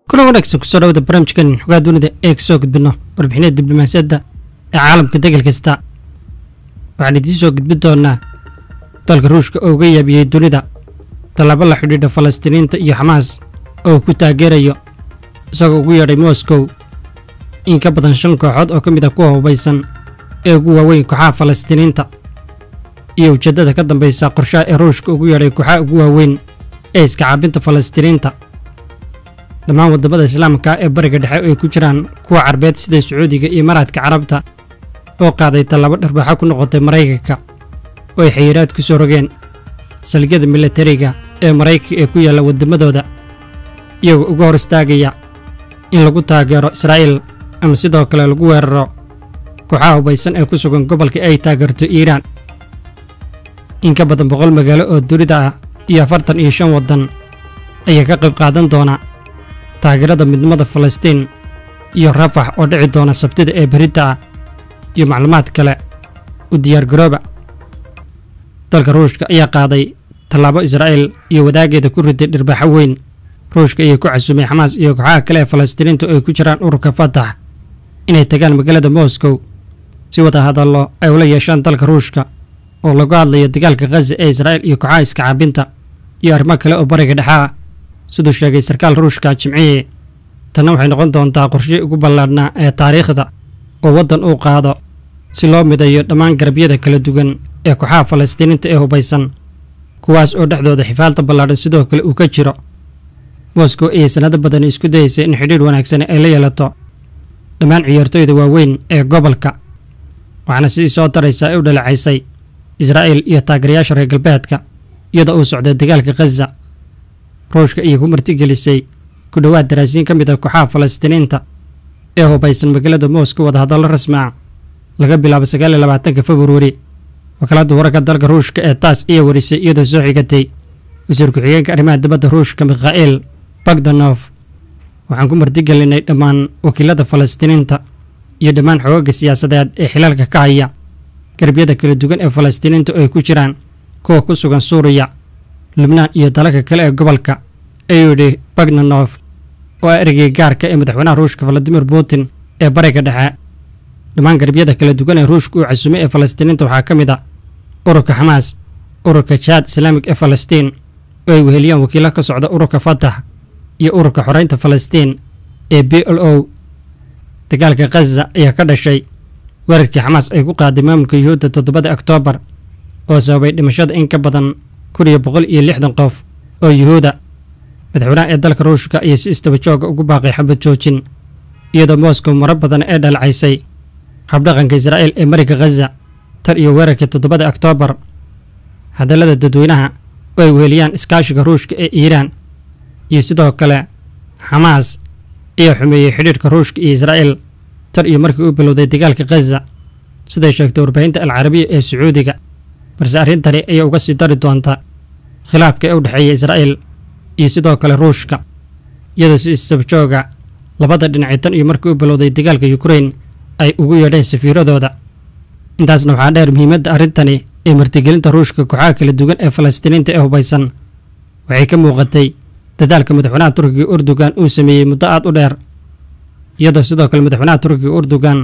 kulan wanaagsan kusoo dhawada barnaamijkan xogaa dunida ee kasoo gudbino warbixinada diblomaasiyadda ee caalamka degel kasta waxaan idiin soo gudbin doonaa dalka ruushka oo uga yaabiyey dunida tallaabo la xidhiidha falastiiniinta iyo xamaas oo ku taageerayo isagoo ugu yeedhay moskow in ka badan shan kooxood oo ka mid a kuwa hubaysan ee ugu waaweyn kooxaha falastiiniinta iyo ujeeddada ka dambaysa qorshaha ee ruushka ugu yeedhay kooxaha ugu waaweyn ee iska caabinta falastiiniinta dhammaan waddamada islaamka ee bariga dhexe oo ay ku jiraan kuwa carbeed sida sacuudiga iyo maraadka carabta oo qaaday tallaabo dharbaaxo ku noqotay maraykanka oo ay xayiraad ku soo rogeen saldhigyada milatariga ee maraykanka ee ku yaalla waddamadooda iyagoo uga hor istaagaya in lagu taageero israa'iil ama sidoo kale lagu weeraro kooxaha hubaysan ee ku sugan gobolka ay taageerto iiraan in ka badan boqol magaalo oo dunida ah iyo afartan iyo shan waddan ayaa ka qayb qaadan doona taageerada midnimada falastiin iyo rafax oo dhici doona sabtida ee berita ah iyo macluumaad kale u diyaargarooba dalka ruushka ayaa qaaday tallaabo israa'iil iyo wadaageeda ku riday dhirbaaxo weyn ruushka ayaa ku casumay xamaas iyo kooxaha kale ee falastiiniinta oo ay ku jiraan ururka fatax inay tagaan magaalada moskow si wada hadallo ay ula yeeshaan dalka ruushka oo lagu hadlayo dagaalka khaza ee israa'iil iyo kooxaha iska caabinta iyo arrimo kale oo bariga dhexe ah siduu sheegay sarkaal ruushka jimcihii tanna waxay noqon doontaa qorshihii ugu ballaadhnaa ee taariikhda oo waddan uu qaado si loo midayo dhammaan garabyada kala duwan ee kooxaha falastiiniinta ee hubaysan kuwaas oo dhexdooda xifaalta ballaadhan sidoo kale uu ka jiro moskow ayay sannado badani isku dayaysay in xidhiidh wanaagsan ay la yeelato dhammaan ciyaartooyda waaweyn ee gobolka waxaana sidii soo daraysaa ay u dhaleecaysay israa'iil iyo taageerayaasha reer galbeedka iyadoo uu socday dagaalka khaza ruushka ayay ku martigelisay ku dhowaad daraasiin ka mid ah kooxaha falastiiniinta ee hubaysan magaalada moskow wadahadallo rasmi ah laga bilaabo sagaal iyo labaatanka februari wakaaladda wararka dalka ruushka ee taas ayaa warisay iyadoo soo xigatay wasiir ku-xigeenka arrimaha dibadda ruushka mikhail bagdanof waxaan ku martigelinay dhammaan wakiilada falastiiniinta iyo dhammaan xoogaga siyaasadeed ee xilaalka ka haya garbyada kala duwan ee falastiiniinta oo ay ku jiraan kuwa ku sugan suuriya lubnaan iyo dalalka kale ee gobolka ayuu yidhi bagdanof oo ah ereygai gaarka ee madaxweynaha ruushka valadimir putin ee bariga dhexe dhammaan garbyada kala duwan ee ruushka uu casumay ee falastiiniinta waxaa ka mid ah ururka xamaas ururka jaad islaamig ee falastiin oo ay weheliyaan wakiilo ka socda ururka fatax iyo ururka xoreynta falastiin ee b l o dagaalka khaza ayaa ka dhashay weerarkii xamaas ay ku qaaday maamulka yuhuudda toddobada oktoobar oo sababay dhimashada in ka badan kun iyo boqol iyo lixdan qof oo yuhuuda madaxweynaha ee dalka ruushka ayaa si istaba jooga ugu baaqay xabad joojin iyadoo moskow maro badan ee dhalecaysay habdhaqanka israa'iil ee mariga khaza tan iyo weerarkii toddobada oktoobar hadallada dadweynaha oo ay weheliyaan iskaashiga ruushka ee iiraan iyo sidoo kale xamaas ayaa xumeeyey xidhiidhka ruushka iyo israa'iil tan iyo markii uu bilowday dagaalka khaza siday sheegtay warbaahinta alcarabiya ee sacuudiga balse arrintani ayaa uga sii dari doonta khilaafka ee u dhexeeya israa'iil iyo sidoo kale ruushka iyadoo si istabjooga labada dhinacii tan iyo markii uu bilowday dagaalka yukrain ay ugu yeedheen safiiradooda intaasna waxaa dheer muhiimadda arrintani ee martigelinta ruushka kooxaha kala duwan ee falastiiniinta ee hubaysan waxay ka muuqatay dadaalka madaxweynaha turkiga urdugan uu sameeyey muddo aad u dheer iyadoo sidoo kale madaxweynaha turkiga urdugan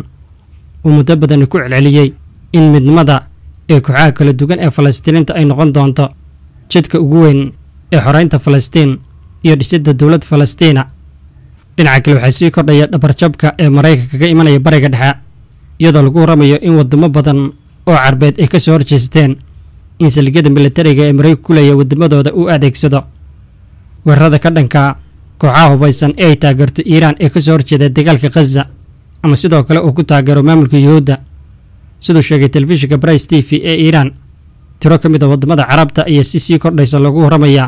uu muddo badani ku celceliyey in midnimada ee kooxaha kala duwan ee falastiiniinta ay noqon doonto jidka ugu weyn ee xoreynta falastiin iyo dhisidda dowlad falastiina dhinaca kale waxaa sii kordhaya dhabarjabka ee maraykanka ka imanaya bariga dhexe iyadoo lagu waramayo in wadamo badan oo carbeed ay ka soo horjeesteen in saldhigyada milatariga ee maraykanka ku leeya waddamadooda uu adeegsado weerarada ka dhanka kooxaha hubaysan ee ay taageerto iiraan ee ka soo horjeeda dagaalka khaza ama sidoo kale uu ku taageero maamulka yuhuudda siduu sheegay telefishinka brice t v ee iiraan tiro ka mid a waddamada carabta ayaa si sii kordhaysa lagu waramayaa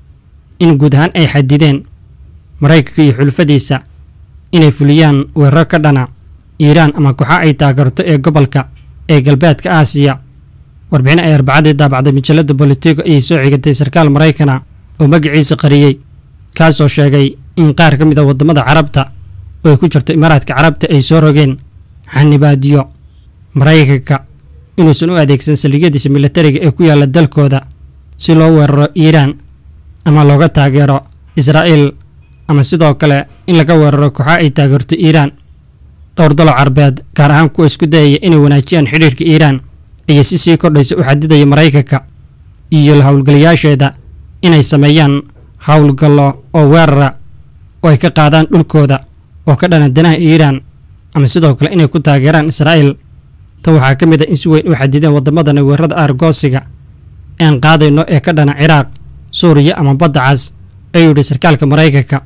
in guud ahaan ay xadideen maraykanka iyo xulfadiisa inay fuliyaan weeraro ka dhana iiraan ama kooxa ay taageerto ee gobolka ee galbeedka aasiya warbixin ay arbacadii daabacday majallada bolitigo ayay soo xigatay sarkaal maraykana oo magaciisa qariyey kaasoo sheegay in qaar ka mid a waddamada carabta oo ay ku jirto imaaraadka carabta ay soo rogeen xanibaadiyo maraykanka inuusan u adeegsan saldhigyadiisa milatariga ee ku yaalla dalkooda si loo weeraro iiraan ama looga taageero israa'iil ama sidoo kale in laga weeraro kooxa ay taageerto iiraan dhowr dalo carbeed gaar ahaan kuwa isku dayaya inay wanaajiyaan xidhiirka iiraan iyo si sii kordhaysa u xadidaya maraykanka iyo la howlgalayaasheeda inay sameeyaan howlgallo oo weerara oo ay ka qaadaan dhulkooda oo ka dhana danaha iiraan ama sidoo kale inay ku taageeraan israa'iil tan waxaa ka mid a in si weyn u xadideen waddamadani weerarada aargoosiga ean qaadayno ee ka dhana ciraaq suuriya ama badda cas ayuu yidhi sarkaalka maraykanka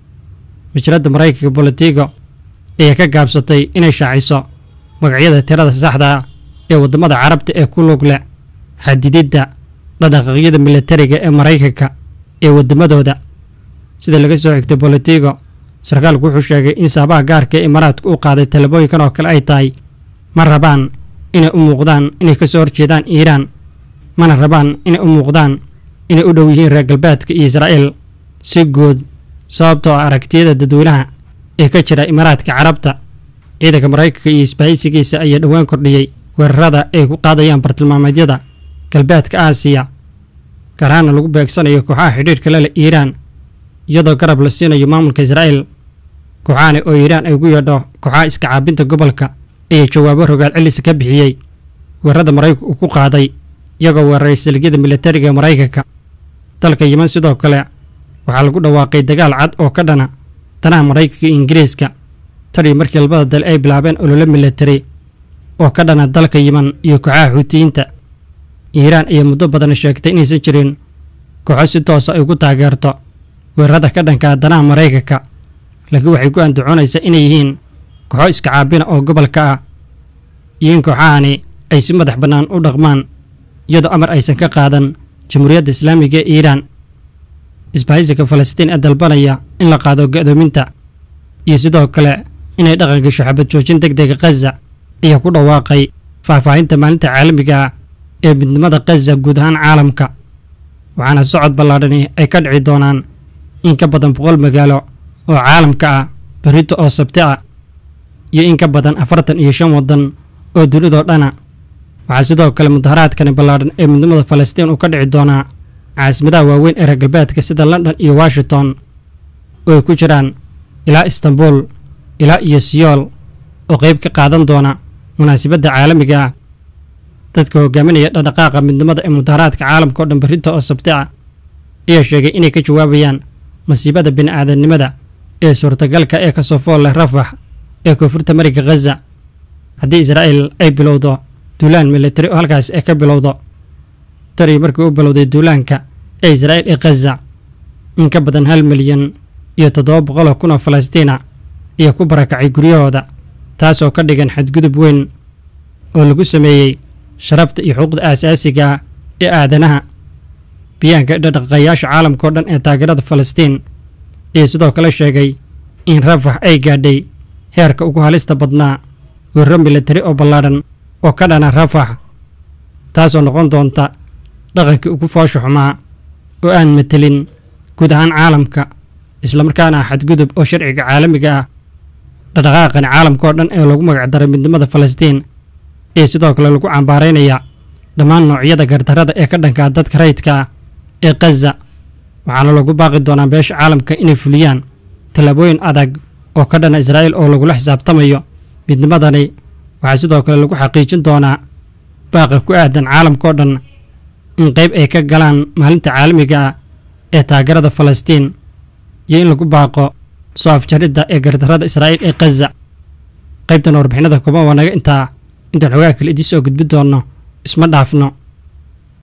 majalada maraykanka bolitigo ayaa ka gaabsatay inay shaaciso magacyada tirada saxda ah ee waddamada carabta ee ku lug leh xadididda dhaqdhaqaaqyada militariga ee maraykanka ee waddamadooda sida laga soo xigtay bolitigo sarkaalku wuxuu sheegay in saabaha gaarka ee imaaraadka u qaaday talabooyinkan oo kale ay tahay ma rabaan inay u muuqdaan inay ka soo horjeedaan iiraan mana rabaan inay u muuqdaan inay u dhow yihiin reer galbeedka iyo israa'iil si guud sababtoo ah aragtiyada dadweynaha ee ka jira imaaraadka carabta ciidanka maraykanka iyo isbahaysigiisa ayaa dhowaan kordhiyey weerarada ay ku qaadayaan bartilmaameedyada galbeedka aasiya garaana lagu beegsanayo kooxaha xidhiirhka leleh iiraan iyadoo garab la siinayo maamulka israa'iil kooxahani oo iiraan ay ugu yeedho kooxaha iska caabinta gobolka ayaa jawaabo rogaal celisa ka bixiyey weerarada maraykanka uu ku qaaday iyagoo weeraray saligyada militariga ee maraykanka dalka yiman sidoo kale waxaa lagu dhawaaqay dagaal cad oo ka dhana danaha maraykanka iyo ingiriiska tanii markii labada dal ay bilaabeen ololo militari oo ka dhana dalka yiman iyo kooxaha xuutiyiinta iiraan ayaa muddo badan sheegtay inaysan jirin kooxo si toosa ay ugu taageerto weerarada ka dhanka danaha maraykanka laakiin waxay ku andacoonaysaa inay yihiin kooxo iska caabina oo gobolka ah iyo in kooxahani ay si madax bannaan u dhaqmaan iyadoo amar aysan ka qaadan jamhuuriyadda islaamiga ee iiraan isbahaysiga falastiin ee dalbanaya in la qaado go'doominta iyo sidoo kale inay dhaqan gasho xabad joojin deg dega khaza ayaa ku dhawaaqay faahfaahinta maalinta caalamiga ah ee midnimada khaza guud ahaan caalamka waxaana socod ballaadhani ay ka dhici doonaan in ka badan boqol magaalo oo caalamka ah berrito oo sabti ah iyo in ka badan afartan iyo shan waddan oo dunidoo dhana waxaa sidoo kale mudaharaadkani ballaadhan ee midnimada falastiin uu ka dhici doonaa caasimadaha waaweyn ee reer galbeedka sida london iyo washington oo ay ku jiraan ilaa istanbul ilaa iyo siyool oo qayb ka qaadan doona munaasabadda caalamiga ah dadka hogaaminaya dhaqdhaqaaqa midnimada ee mudaharaadka caalamka oo dhan berrinta oo sabti ah ayaa sheegay inay ka jawaabayaan masiibada bini'aadamnimada ee suurtagalka ee kasoo fool leh rafax ee koonfurta mariga khaza haddii israa'iil ay bilowdo duulaan militari oo halkaas ay ka bilowdo tanii markii u bilowday duulaanka ee israa'iil ee khaza in ka badan hal milyan iyo toddoba boqoloo kun oo falastiina ayaa ku barakacay guryahooda taasoo ka dhigan xadgudub weyn oo lagu sameeyey sharafta iyo xuquuqda aasaasiga ah ee aadanaha biyaanka dhaqaqayaasha caalamka oo dhan ee taageerada falastiin ayaa sidoo kale sheegay in rafax ay gaadhay heerka ugu halista badnaa weeraro militari oo ballaadhan oo ka dhana rafax taasoo noqon doonta dhaqankii ugu foosha xumaa oo aan matelin guud ahaan caalamka islamarkaana ah xadgudub oo sharciga caalamiga ah dhaqdhaqaaqani caalamka oo dhan ee lagu magacdaray midnimada falastiin ee sidoo kale lagu cambaaraynaya dhammaan noocyada gardarrada ee ka dhankaa dadka rayidka ah ee khaza waxaana lagu baaqi doonaa beesha caalamka inay fuliyaan tallaabooyin adag oo ka dhana israa'iil oo lagula xisaabtamayo midnimadani waxaa sidoo kale lagu xaqiijin doonaa baaqa ku aadan caalamkaoo dhan in qayb ay ka galaan maalinta caalamiga ah ee taageerada falastiin iyo in lagu baaqo soo afjaridda ee gardarrada israa'iil ee khaza qaybtan warbixinada kooban waa naga intaa intaan xogaa kale idiin soo gudbi doonno isma dhaafno